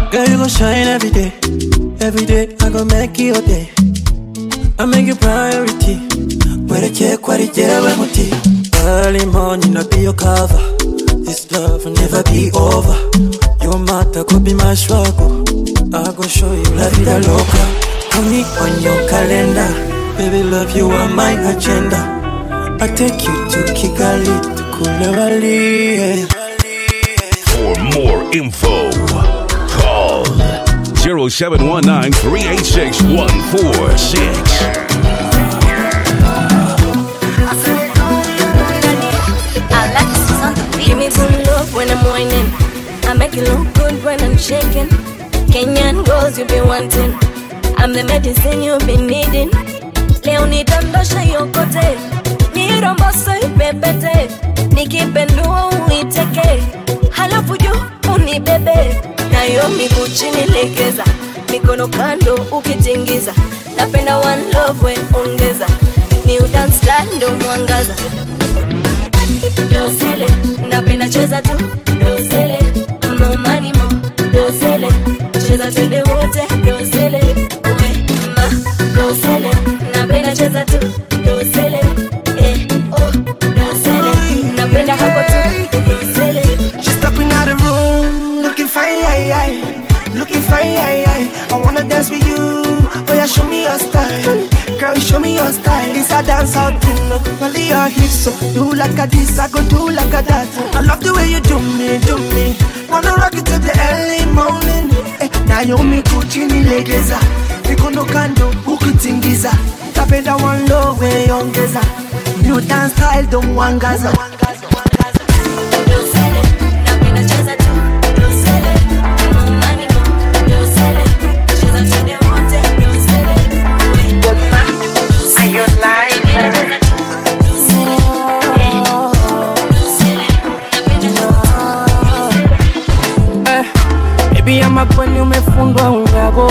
A: Girl, you gon' shine every day. Every day, I gon' make you a day. I make you priority. Where the check, where the jail, where muti. Early morning, I be your cover. This love will never be over. Your matter could be my struggle. I gon' show you la vida loca. Put me on your calendar. Baby, love you are my agenda. I take you to Kigali, to Kulewali. Yeah.
F: For more info, call 0719 386 146.
C: Give me some love when I'm whining. I make you look good when I'm shaking. Kenyan girls you be wanting. I'm the medicine you've been needing. Leo nidondosha yokote, niromboso ipepete, nikipendua uiteke, halafu juu unibebe, nayo miguu chini legeza, mikono kando ukitingiza, napenda one love we ongeza, ni udance style ndo mwangaza dosele napenda cheza tu dosele momani mo dosele cheza twende wote dosele we ma dosele napenda cheza tu dosele eh oh dosele napenda hapo tu dosele
J: She's stepping out the room, looking fine, aye, aye. looking fine. Aye, aye. I wanna dance with you, oh yeah, show me your style. Girl, show me your style. This a dance out thing, look, only your hips. So do like a this, I go do like a that. I love the way you do me, do me. Wanna rock it till the early morning. Eh, Naomi kuchini legeza, mikono kando ukitingiza. Tapenda one low way ongeza. New dance style don't wangaza.
H: Eh, Baby ama kweli umefundwa unyago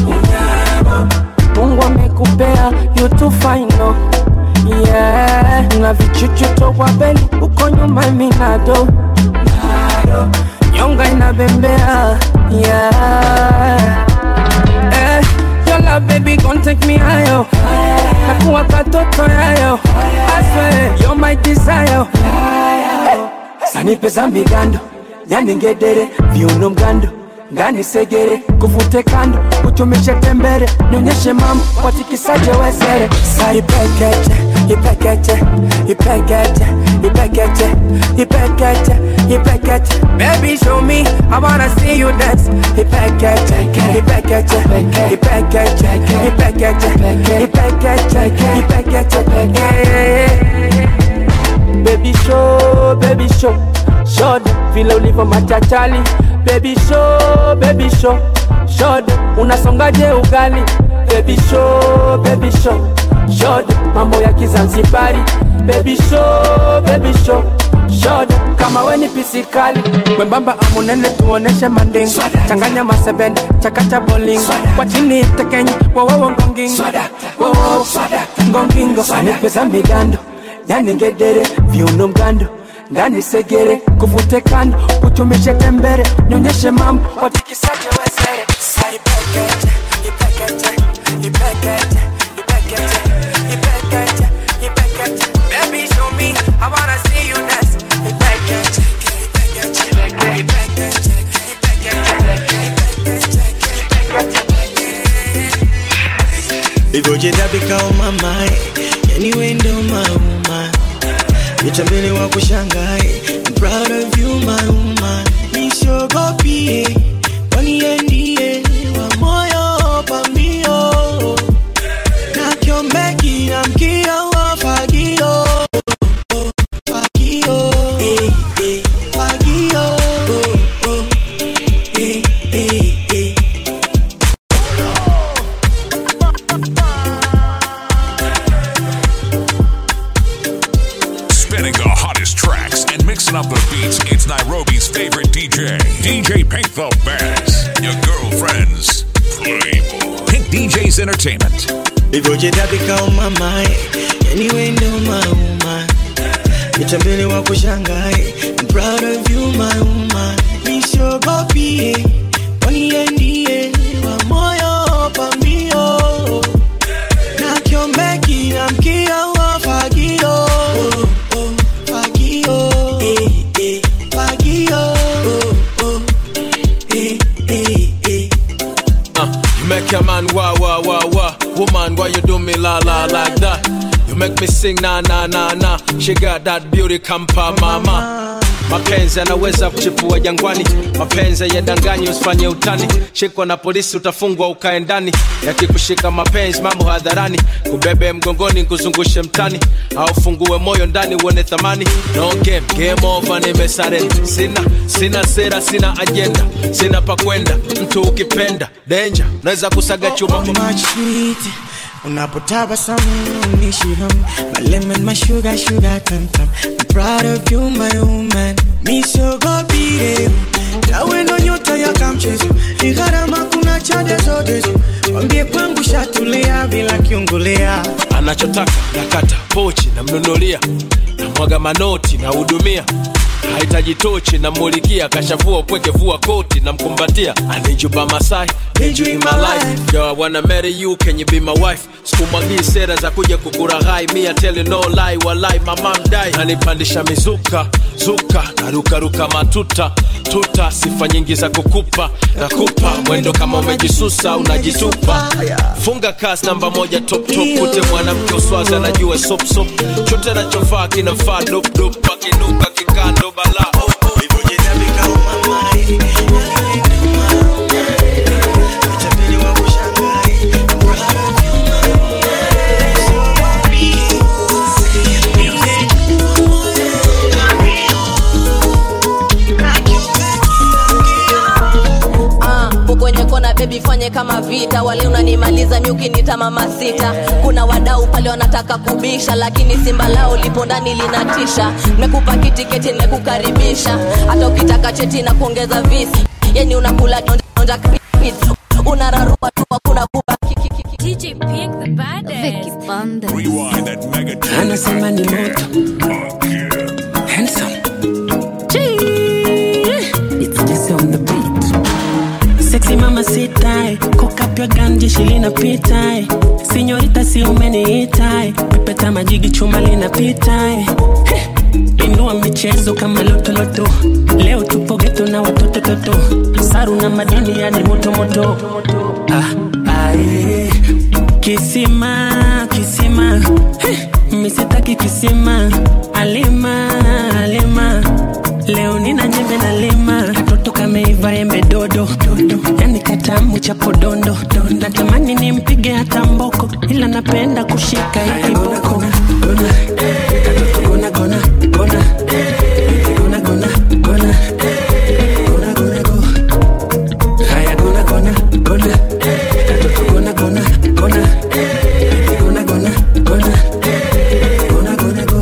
H: Mungu amekupea you too fine no Yeah, na vichuchu toka beli uko nyuma minado Nyonga inabembea Yeah Eh, your love baby gon' take me higher Nakuwa katoto yayo I swear you're my desire Sanipe za migando yani ngedere viuno mgando ngani segere kuvute kando utumishe tembere nionyeshe mambo watikisaje wesere saipekeche ipekeche ipekeche ipekeche ipekeche ipekeche baby show me i wanna see you dance ipekeche ipekeche ipekeche ipekeche ipekeche ipekeche yeah. Baby show, baby show Shod, vile ulivyo machachali Baby show, baby show Shod, unasongaje ugali Baby show, baby show Shod, mambo ya kizanzibari Baby show, baby show Shod, kama we ni pisikali Mwembamba amunene tuoneshe manding Changanya masebende, chakacha bowling Kwa chini tekenyi, wowowo ngongingo Wowowo, ngongingo Anipeza migando yani ngedere viuno mgando ndani segere kuvute kando utumishe tembere nyonyeshe mambo watikisaje wezere saipekeche ipekeche ipekeche ipekeche ipekeche ipekeche baby show me i wanna see you dance ipekeche ipekeche ipekeche
J: Ivyocheza vikao mamae, yani we ndo mauma, nitambele wa kushangae. I'm proud of you my woman, nisiogopie, kwani yeye ndiye wa moyo pambio, na kiombeki na mkio wa fagio, fagio, eh, eh, fagio, oh, oh, eh, eh, eh.
F: Spinning the hottest tracks and mixing up the beats. It's Nairobi's favorite DJ, DJ Pink the Baddest. Your girlfriend's Playboy. Pink DJ's Entertainment.
J: Ivyocheza vikao mamae, yani we ndo mauma, nitambele wa kushangae. I'm proud of you my woman, nisiogopie, kwani yeye
G: make a man wah wah wah wah. Woman, why you do me la la like that? You make me sing na na na na. She got that beauty kampa mama. Mapenzi yanaweza kuchipua jangwani, mapenzi yadanganyi, usifanye utani. Shikwa na polisi utafungwa ukae ndani, yakikushika mapenzi mambo hadharani, kubebe mgongoni kuzungushe mtani, au fungue moyo ndani uone thamani. No game, game over, nimesarenda. Sina sina sera, sina agenda, sina pa kwenda. Mtu ukipenda danger, naweza kusaga chuma
V: much sweet unapotabasamu unishi hamu my lemon my sugar sugar tam tam I'm proud of you my woman misogopire tawe ndo nyota ya kamchezo ni gharama kuna chade zote wambie kwangu shatulia bila kiungulia
G: anachotaka nakata pochi namnunulia namwaga manoti nahudumia hahitaji tochi namulikia kashavua upweke vua koti namkumbatia anijuba masai Need you in my life. Yo, I wanna marry you, can you be my wife? Sikumwagii sera za kuja kukuraghai, me I tell you no lie, walai mama mdai. Nanipandisha mizuka, zuka, narukaruka matuta, tuta, sifa nyingi za kukupa, nakupa mwendo kama umejisusa, unajitupa. Funga kasi namba moja top top, kute mwanamke uswazi anajua sop sop, chote nachofaa kinafaa dop dop, akinuka kikando bala oh, oh.
C: Ah, kwenye kona bebi fanye kama vita wale unanimaliza nyuki nita mama sita kuna wadau pale wanataka kubisha lakini simba lao lipo ndani linatisha mekupa kitiketi nimekukaribisha hata ukitaka cheti na kuongeza visi yani unakula donja donja pizza. unararua tu hakuna kubaki
O: DJ Pink the baddest.
F: Rewind that mega
V: anasema ni moto handsome It's just on the beat. Sexy mama sitai Cock up your gun jeshi linapita eh. Sinyorita si umeniita eh. Pepeta majigi chuma linapita eh. Heh. Inua michezo kama lotoloto Leo tupo geto na watoto toto Saru na madini yani moto moto ah, ah, eh. Kisima, kisima Heh. Misitaki kisima Alima, alima Leo nina nyembe na lima Katoto kameiva embe dodo, dodo. Yani katamu cha podondo Natamani nimpige hata mboko Ila napenda kushika hii kiboko Katoto gona gona gona Gona gona gona Gona gona go Haya gona gona gona Katoto gona gona gona Gona gona gona Gona gona go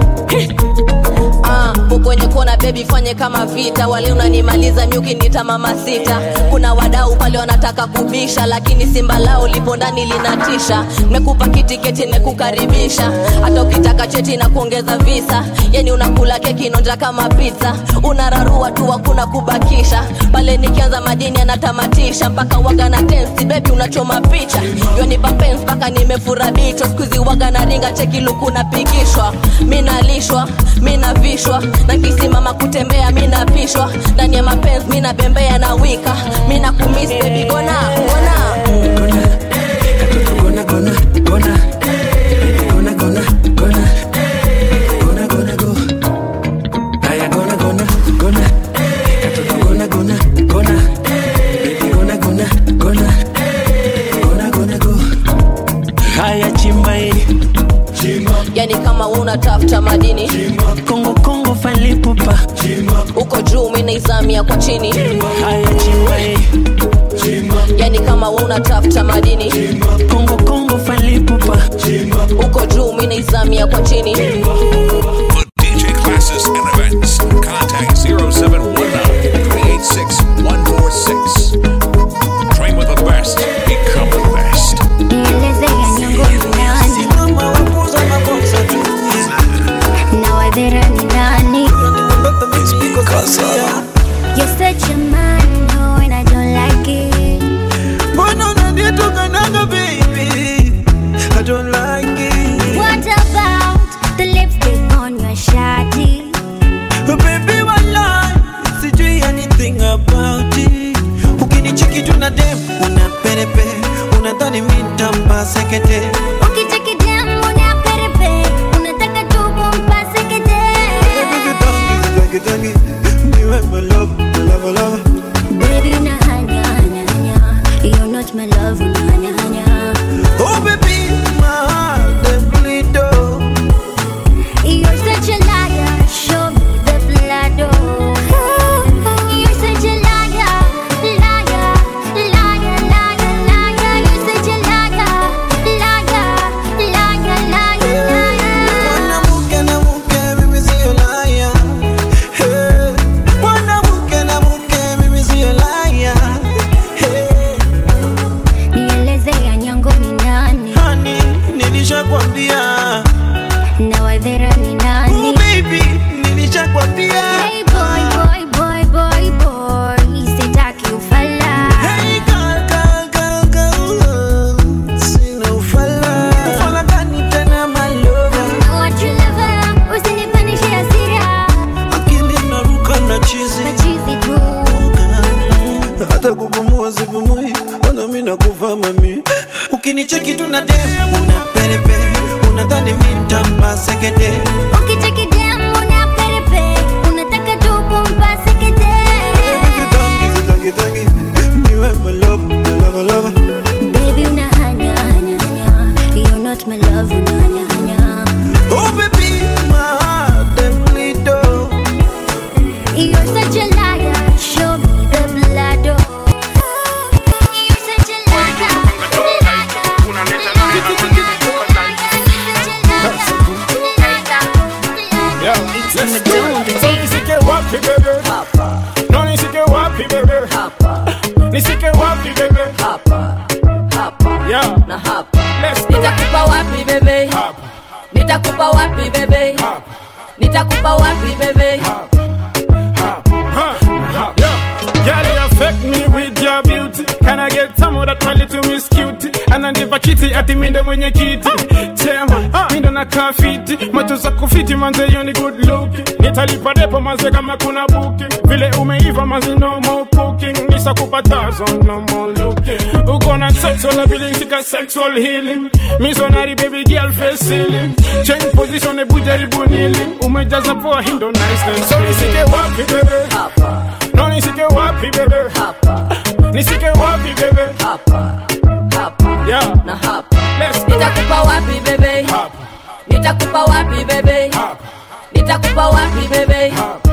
C: Ah, kwenye kona bebi fanye kama vita wale unanimaliza nyuki nita mama sita kuna wadau pale wanataka kubisha lakini simba lao lipo ndani linatisha mekupa kitiketi nekukaribisha hata ukitaka cheti na kuongeza visa yani unakula keki nonja kama pizza unararua tu hakuna kubakisha pale nikianza madini anatamatisha mpaka waga na tensi bebi unachoma picha yonipa pens mpaka nimefura bicho skuizi waga na ringa cheki luku napigishwa minalishwa minavishwa na kisimama kutembea minapishwa ndani ya mapenzi minabembea na wika mina kumis bebi gona gona
V: gona gona gona gona gona gona gona gona go haya gona gona gona katoto gona gona gona baby gona gona gona gona gona go haya chimba hii
C: yani kama unatafuta madini
V: kongo kongo falipupa
C: uko juu minaizamia kwa chini
V: haya chimba hii
C: yani kama unatafuta madini
V: kongo kongo falipupa
C: uko juu minaizamia kwa chini
F: For DJ classes and events, contact 0719 386 146. Train with the best, become the best.
E: Nieleze ya nyongo ni nani na wadhera ni nani You're such a man, no, and I don't like it.
D: Mbona unanitukanaga baby? I don't like it.
E: What about the lipstick on your shawty?
D: Baby walai, sijui anything about it. Ukinicheki tu na dem, unapenda
S: perepe unadhani mintampa sekete
E: Ukichekidem unaperepe, unataka tu kumpase kete.
S: Tangi, tangi, niwe my love, love, love.
E: Baby, unahanya, hanya, hanya. You're not my love, unahanya, hanya.
S: Oh baby, my heart dem bleed oh.
E: You're such a liar, show me the blood, oh. You're such a liar, liar, liar, liar, liar. You're such a liar, liar, liar, liar, liar.
S: Mwanamke na mke mimi sio liar. Hey. Mwanamke na mke mimi sio liar. Hey.
E: Nieleze ya nyango ni nani?
S: Honey, nilishakwambia.
E: Na wadhera ni nani?
S: Oh baby, nilishakwambia.
E: Hey boy, boy, boy, boy, boy. Sitaki ufala.
S: Hey girl, girl, girl, girl. Sina ufala. Ufala gani tena my lover?
E: What you lover, usinipandishe hasira.
S: Akili inaruka na chizi.
E: Machizi tu.
S: hata kupumua sipumui, ona mimi nakufa mami. Ukinicheki tu na dem una perepe, unadhani mimi nitampa sekete.
E: Ukichekidem unaperepe, unataka tu kumpase kete.
S: Tangi, tangi, tangi, niwe my love, love, love.
E: Baby, unahanya, hanya, hanya. You're not my love, unahanya, hanya.
S: Oh baby, my heart dem bleed oh.
E: You're such a liar, show me the blood, oh. You're such a liar,
I: Nisike wapi bebe No nisike wapi bebe Nisike wapi bebe Yeah
K: na hapa
I: Let's go
K: nitakupa wapi bebe nitakupa wapi bebe nitakupa wapi bebe
I: Girl, you affect me with your beauty. Can I get some of that my little miss cutie? Ananipa kiti ati minde mwenye kiti. Chema, mindo na kafiti. Macho za kufiti manze you ni good looking. Nitalipa depo manze kama kuna booking. Vile umeiva manze no more cooking. Nisakupa thousand no more looking. Uko na sexual ability ka sexual healing. Missionary baby girl face ceiling. Change position ebu jaribu kneeling. Umejaza poa hindo nice and so nisike wapi bebe? No nisike wapi bebe? Nisike wapi bebe? Yeah.
K: na hapa
I: Let's go.
K: nitakupa wapi bebe nitakupa wapi bebe nitakupa wapi bebe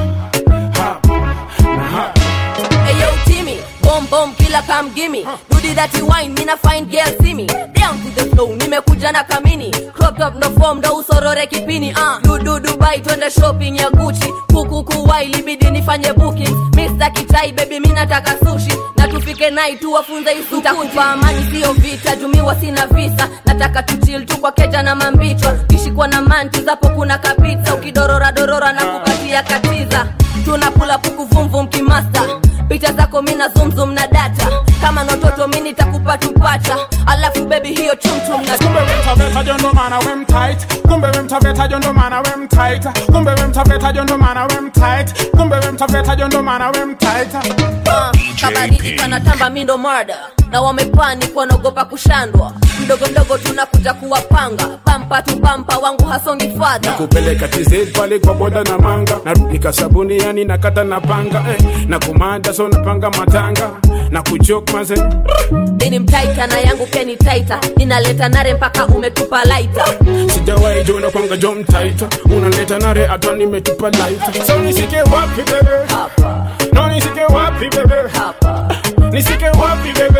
K: Hey yo Timmy, bomb bomb killer come gimme. Do the dirty wine, mina find girl see me. Down to the flow, nimekuja na kamini. Crop top no form, ndo usorore kipini. Uh, du du Dubai twende shopping ya Gucci. Kuku kuwai libidi nifanye booking. Mr. Kichai baby mimi nataka sushi. Na tufike night tu wafunze isukuti. Nitakupa amani sio vita, jumiwa sina visa. Nataka tu chill tu kwa keja na mambichwa. Kishikwa na manti zapo kuna kapita. Ukidorora dorora na kupatia katiza. Tunakula puku vumvum kimasta picha zako mina zumzum na data kama nototo mi nitakupa tupata alafu bebi hiyo chumchum na
I: Kumbe we mtaveta jondo mana we mtight Kumbe we mtaveta jondo mana we mtight Kumbe we mtaveta jondo mana we mtight Kumbe we mtaveta jondo mana we mtight
K: Ah, kabadili kanatamba mindo marda na wamepani wanaogopa kushandwa mdogo mdogo tunakuja kuwapanga pampa tu pampa wangu hasongi fadha
I: kupeleka TZ pale kwa boda na manga narudika sabuni yani nakata na panga eh, na kumanda so napanga matanga na kuchok maze
K: ini mtaita na yangu peni taita ninaleta nare mpaka umetupa laita
I: sijawahi jona kwanga jo mtaita unaleta nare hata nimetupa laita so nisike wapi bebe no nisike wapi bebe nisike wapi bebe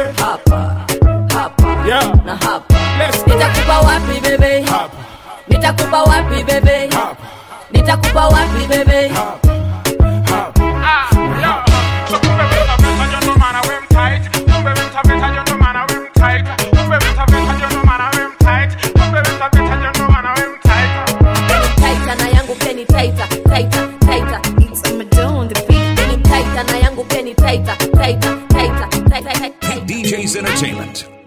I: yeah
K: na hapa
I: Let's go.
K: nitakupa wapi bebe nitakupa wapi bebe nitakupa wapi bebe taita na yangu peni taita taita taita Ni taita na yangu peni taita taita taita taita taita
F: DJ's Entertainment.